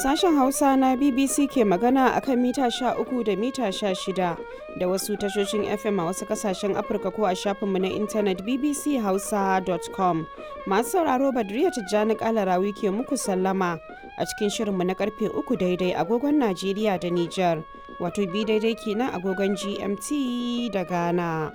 Sashen Hausa na BBC ke magana a kan mita 13 da mita 16 da wasu tashoshin FM a wasu kasashen Afirka ko a shafinmu na intanet bbchausa.com. Masu sauraro Badriya Tijjani Kalarawi ke muku sallama a cikin shirinmu na karfe 3 daidai agogon Najeriya da Nijar, wato bi daidai kenan agogon GMT da Ghana.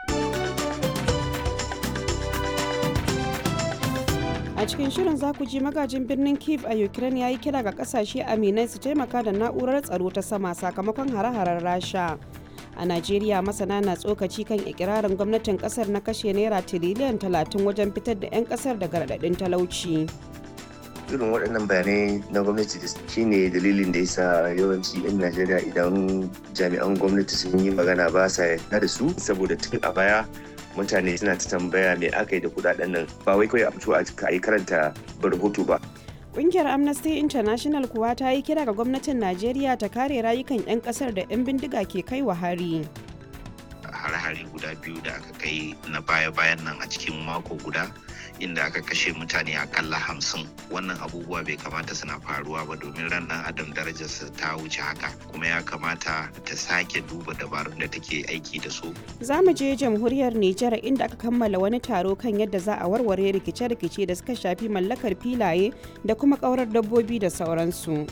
a cikin shirin za ku ji magajin birnin kiev a ukraine ya yi kira ga kasashe aminai su taimaka da na'urar tsaro ta sama sakamakon hare-haren rasha a najeriya masana na tsokaci kan ikirarin gwamnatin kasar na kashe naira tiriliyan 30 wajen fitar da 'yan kasar daga raɗaɗin talauci irin waɗannan bayanai na gwamnati da shine dalilin da yasa yawanci 'yan najeriya idan jami'an gwamnati sun yi magana ba sa yarda da su saboda tun a baya mutane suna ta tambaya me aka yi da kudaden nan ba wai kawai a fito a yi karanta rahoto ba Ƙungiyar Amnesty International kuwa ta yi kira ga gwamnatin Najeriya ta kare rayukan 'yan ƙasar da 'yan bindiga ke kai wa hari. hare-hare guda biyu da aka kai na baya-bayan nan a cikin mako guda inda aka kashe mutane akalla hamsin wannan abubuwa bai kamata suna faruwa ba domin ran dan adam darajarsa ta wuce haka kuma ya kamata ta sake duba dabarun da take aiki da su Za mu je jamhuriyar Nijar inda aka kammala wani taro kan yadda za a warware rikice-rikice da suka shafi mallakar filaye da kuma ƙaurar dabbobi da sauransu.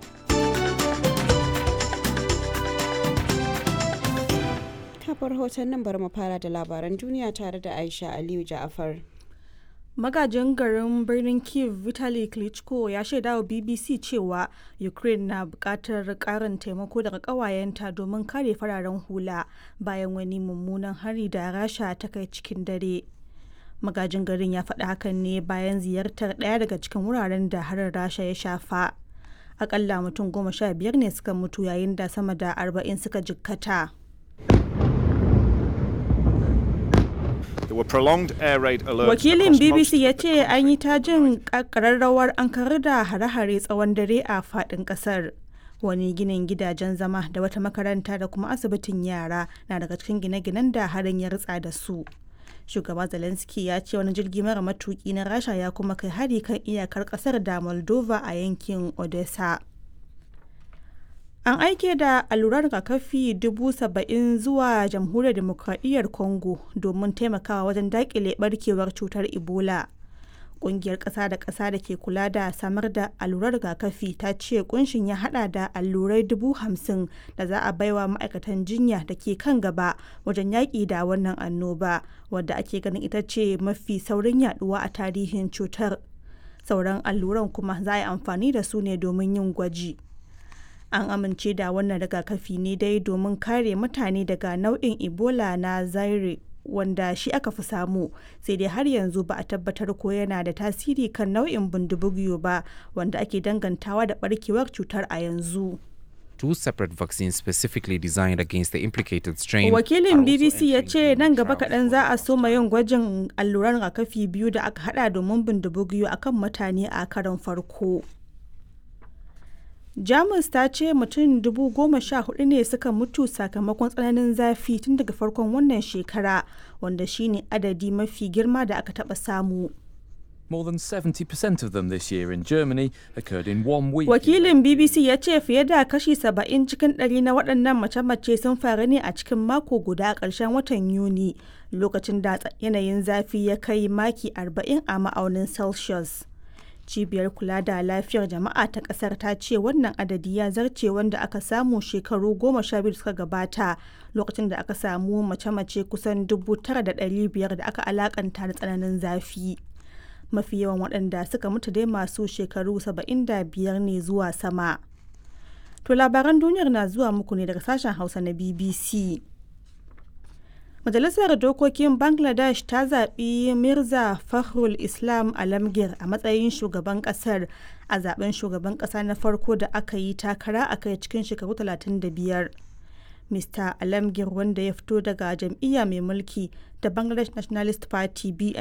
kafar hoton nan bari mu fara da labaran duniya tare da Aisha Aliyu Ja'afar. magajin garin birnin kiev vitali klitschko ya shaida wa bbc cewa ukraine na bukatar karin taimako daga kawayenta domin kare fararen hula bayan wani mummunan hari da rasha ta kai cikin dare magajin garin ya faɗi hakan ne bayan ziyartar ɗaya daga cikin wuraren da harin rasha ya shafa akalla mutum goma sha biyar ne suka mutu yayin da sama da arba'in suka jikkata Wakilin BBC ya ce an yi ta jin ƙararrawar an karar da hare-hare tsawon dare a faɗin ƙasar. Wani ginin gidajen zama da wata makaranta da kuma asibitin yara na daga cikin gine-ginen da harin ya ritsa da su. Shugaba Zelensky ya ce wani jirgi mara matuki na Rasha ya kuma kai hari kan iyakar ƙasar da Moldova a yankin Odessa. An aike da allurar rigakafi dubu saba'in zuwa jamhuriyar demokradiyyar Congo domin taimakawa wajen dakile barkewar cutar Ebola. Ƙungiyar ƙasa da ƙasa da ke kula da samar da allurar rigakafi ta ce kunshin ya hada da allurai dubu hamsin da za a baiwa ma'aikatan jinya da ke kan gaba wajen yaƙi da wannan annoba wadda ake ganin ita ce mafi saurin yaduwa a tarihin cutar. Sauran alluran kuma za a yi amfani da su ne domin yin gwaji. an amince da wannan rigakafi ne dai domin kare mutane daga nau'in ebola na zaire wanda shi aka fi samu sai dai har yanzu ba a tabbatar ko yana da tasiri kan nau'in bindibugiyo ba wanda ake dangantawa da barkewar cutar a yanzu two separate vaccines specifically designed against the implicated strain. Wakilin BBC ya ce nan gaba kaɗan za a soma yin gwajin alluran rigakafi biyu da aka hada domin bindibugiyo akan mutane a karon farko. jamus ta ce mutum dubu goma sha hudu ne suka mutu sakamakon tsananin zafi tun daga farkon wannan shekara wanda shine adadi mafi girma da aka taba samu More than 70% of them this year in Germany occurred in one week. Wakilin BBC ya ce fiye da kashi 70 cikin ɗari na waɗannan mace-mace sun faru ne a cikin mako guda a ƙarshen watan Yuni, lokacin da yanayin zafi ya kai maki 40 a ma'aunin Celsius. cibiyar kula da lafiyar jama'a ta kasar ta ce wannan adadi ya zarce wanda aka samu shekaru goma sha biyu suka gabata lokacin da aka samu mace-mace kusan dubu tara da ɗari biyar da aka alakanta da tsananin zafi mafi yawan waɗanda suka mutu dai masu shekaru saba'in da biyar ne zuwa sama to labaran duniyar na zuwa muku ne daga sashen hausa na bbc Majalisar Dokokin Bangladesh ta zaɓi Mirza Fakhrul Islam Alamgir a matsayin shugaban ƙasar a zaben shugaban ƙasa na farko da aka yi takara a kai cikin shekaru 35. Mr. Alamgir wanda ya fito daga jam'iyya mai mulki da Bangladesh Nationalist Party BN